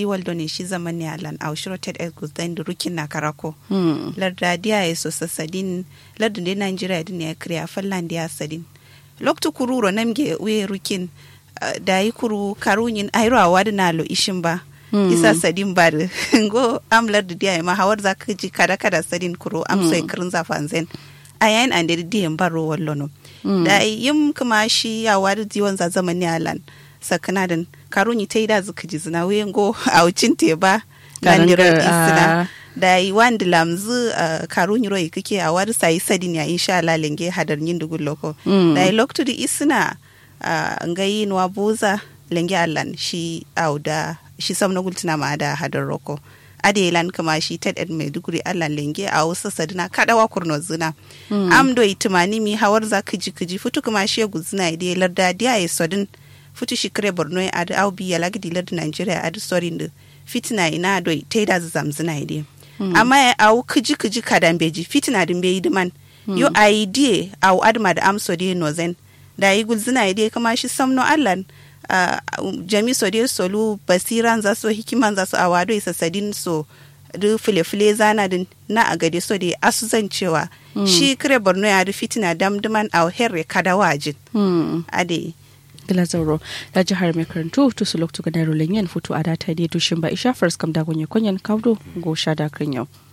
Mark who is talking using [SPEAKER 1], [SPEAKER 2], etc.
[SPEAKER 1] diwal do ne shi zaman ne alan au shiro ted egus dan da rukin na karako
[SPEAKER 2] Mm.
[SPEAKER 1] larda dia ya so sasadin larda ne nigeria din ya kriya fallan dia sadin loktu kururo namge we rukin uh, da yi kuru karunyin ayro awad na lo ishin ba
[SPEAKER 2] Mm.
[SPEAKER 1] isa sadin ba da go am larda dia ya ma hawar za ka ji kada kada sadin kuro am so kirin zafan zen ayan an da dia baro wallono
[SPEAKER 2] Mm.
[SPEAKER 1] da yim kuma shi ya wadi diwan za zaman ne alan sakanadan karunyi ta yi da zuka ji zina we go a wucin te ba
[SPEAKER 2] Garan
[SPEAKER 1] gandirar
[SPEAKER 2] ga,
[SPEAKER 1] isina
[SPEAKER 2] ah.
[SPEAKER 1] da yi wanda lamzu uh, karun yiro kake a wari sayi sadin ya insha Allah lenge hadar yin dugun loko
[SPEAKER 2] Mm.
[SPEAKER 1] da yi loktu di isina uh, nga yi nuwa boza lenge allan shi au da shi sam na gultina ma da hadar roko ade lan kama shi ted ed mai duguri allan lenge a wasu sadina kadawa kurno zina am do itimani mi hawar za kiji kiji futu kuma shi guzina ide larda dia ya sodin futu shi kare borno ya adu au bi ya lagdi larda nigeria adu sorin da fitina ina do taida zamzina ide amma ya au kiji kiji kadan beji fitina din bai diman yo idea au adma da amso de nozen da yi gulzina ide kama shi samno allan uh, jami so de solu basiran za so hikiman za so a wado isa sadin so du file-file zana din na a gade so de asu zan cewa shi kire borno ya du fitina damduman au herre kada wajin
[SPEAKER 2] Mm.
[SPEAKER 1] ade
[SPEAKER 2] gila zauro da jihar mai karantu to su loktu ga daro lenyen futu a data ne dushin ba isha first kam da gonye konyen kawdo go sha da kan yau